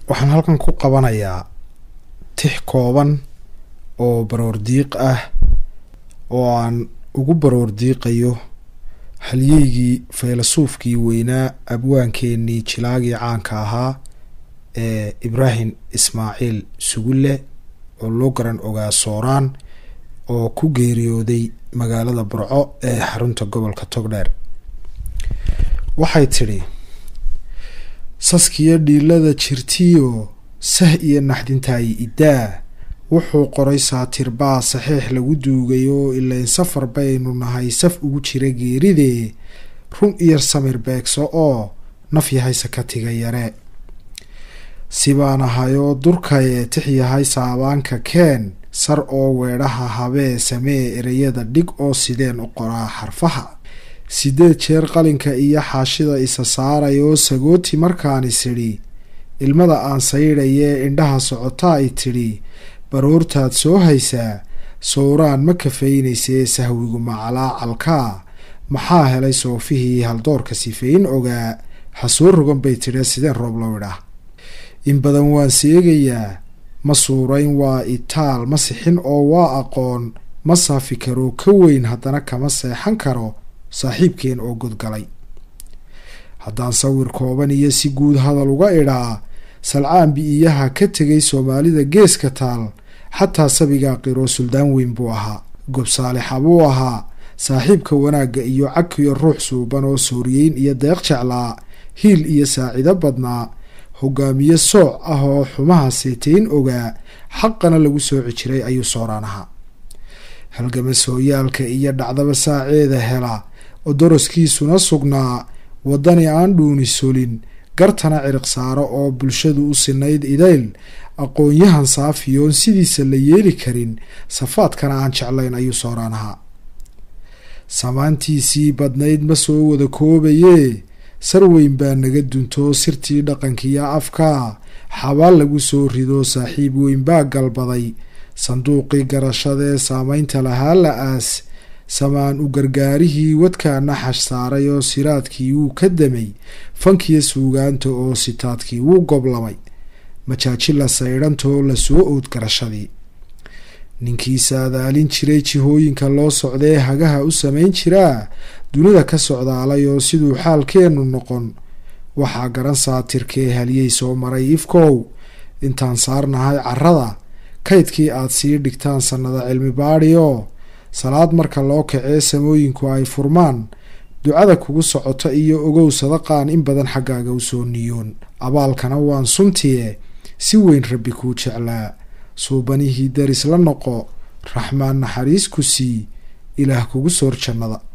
waxaan halkan ku qabanayaa tix kooban oo baroor diiq ah oo aan ugu baroor diiqayo halyeygii faylasuufkii weynaa abwaankeenii jilaagii caanka ahaa ee ibraahim ismaaciil sugulle oo loo garan ogaa sooraan oo ku geeriyooday magaalada burco ee xarunta gobolka togdheer waxay tidhi saskiyo dhiilada jirtiyo sah iyo naxdintaayi iddaa wuxuu qoray saatirbaa saxiix lagu duugay oo ilayn safar baynu nahay saf ugu jira geeridee run iyo samir beegso oo naf yahay sakatiga yare sibaan ahayoo durkaye tix yahay saabaanka keen sar oo weedhaha habee samee ereyada dhig oo sideen u qoraa xarfaha sideed jeer qalinka iyo xaashida isa saaray oo sagooti markaanis idhi ilmada aan saydhayee indhaha socotaa ay tidhi baroortaad soo haysaa sowraan ma kafaynaysee sahwigu macalaacalkaa maxaa helay soofihii haldoorka sifeyn ogaa ha soo rogan bay tidhi sideen roob low idhah in badan waan seegayaa ma suurayn waa itaal ma sixin oo waa aqoon ma saafi karo ka weyn haddana kama seexan karo saaxiibkeen oo godgalay haddaan sawir kooban iyo si guud hadal uga idhaa salcaan bi-iyaha ka tegay soomaalida geeska taal xataa sabigaa qiroo suldaan weyn buu ahaa gob saalixa buu ahaa saaxiibka wanaagga iyo cagkiyo ruux suuban oo sooriyeyn iyo deeq jeclaa hiil iyo saacido badnaa hogaamiye sooc ah oo xumaha seetayn ogaa xaqana lagu sooci jiray ayuu sooraan ahaa halgama sooyaalka iyo dhacdaba saaceeda hela oo doroskiisuna sugnaa waddani aan dhuuni solin gartana ciriq saaro oo bulshadu u sinayd idayl aqoon-yahan saafiyoon sidiisa la yeeli karin safaadkana aan jeclayn ayuu sooraan ahaa samaantiisii badnayd ma soo wada koobayee sarweyn baa naga duntoo sirtii dhaqankiyo afkaa xabaal lagu soo rido saaxiib weyn baa galbaday sanduuqii garashadee saameynta lahaa la aas samaan u gargaarihii wadkaa naxash saaray oo siraadkii wuu ka damay fankiyo suugaanta oo sitaadkii wuu goblamay majaajila saydhantoo lasoo ood garashadii ninkii saadaalin jiray jihooyinka loo socdee hagaha u samayn jiraa dunida ka socdaalay oo siduu xaalkeennu noqon waxaa garan saatirkee haliyey soo maray ifkow intaan saarnahay carrada kaydkii aad sii dhigtaan sannada cilmi baadhi oo salaad marka loo kacee samooyinku ay furmaan ducada kugu socota iyo ogow sadaqaan in badan xaggaaga usoo niyoon abaalkana waan suntiye si weyn rabbi kuu jeclaa suubanihii daris la noqo raxmaan naxariis ku sii ilaah kugu soor jannada